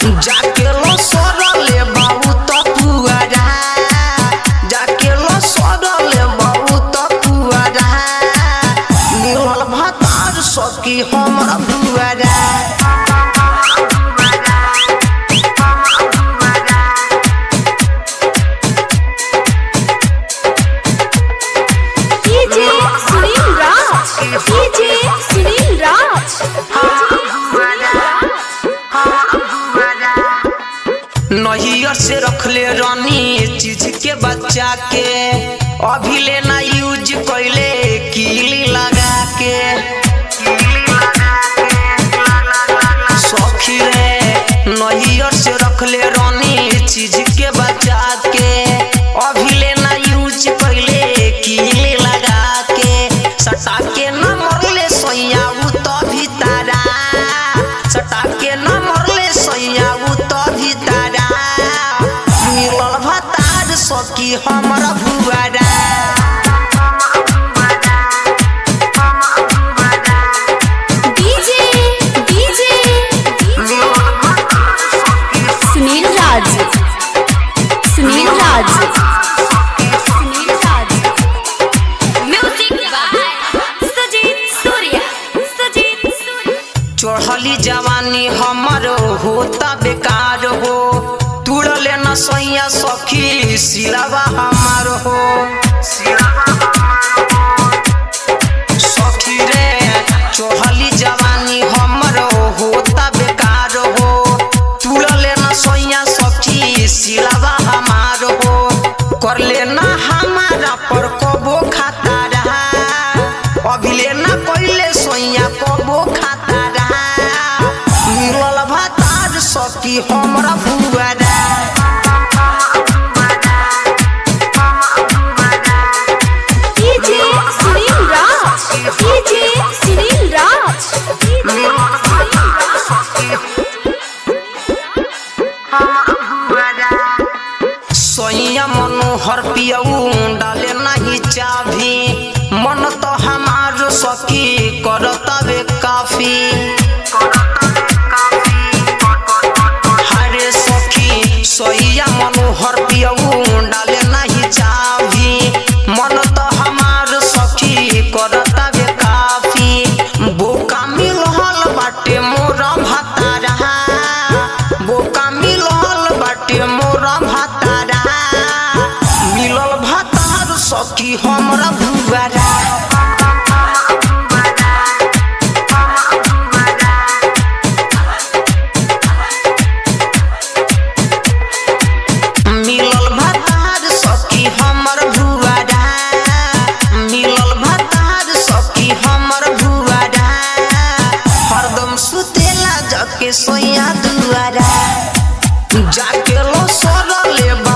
जाके लो सरले बाबू तो पुआरा जाके लो सरले बाबू तो पुआरा मिलल भतार सकी हमर बुआरा डीजे सुनील राज डीजे सुनील राज नहियर से रखले रानी चीज के बच्चा के अभी लेना यूज कैले कीली लगा के सखी रे नहियर से रखले रानी चीज के बच्चा के अभी लेना यूज कैले कीली लगा के सटा के न मरले सैया उ तो भी तारा सटा के न मरले सैया उ तो भी तारा मिलल भतार सकी हमरा भुआरा DJ DJ Sunil Raj Sunil Raj Sunil Raj music by Sajeet Surya Sajeet Surya चढ़ली जवानी हमर होता बेकार हो तुड़ले न सैया सखी सिलावा हमार हो सखी रे चढ़ली जवानी हमर होता बेकार हो तुड़ले न सैया सखी सिलावा हमार हो करले ना हमारा पर कबो खाता रहा अभिले ना कइले सोइया कबो खाता रहा मिलल भतार सकी हमरा भुआरा DJ Sunil Raj DJ Sunil Raj DJ Sunil सोइया मनोहर पियऊ डाले नहीं चाभी मन तो हमार सकी करतबे काफी हरे सखी सोइया मनोहर पियऊ डाले नहीं चाभी मन तो हमार सखी करतबे काफी बोका मिलहल बाटे मोर भतारा बोका मिलहल बाटे मोर भतारा मिलल भतार सखी हमरा भुआरा मिलल भतार सखी हमर भुआरा मिलल भतार सखी हमर भुआरा हरदम सुतेला जके सोया दुआरा जाके लो सरले बा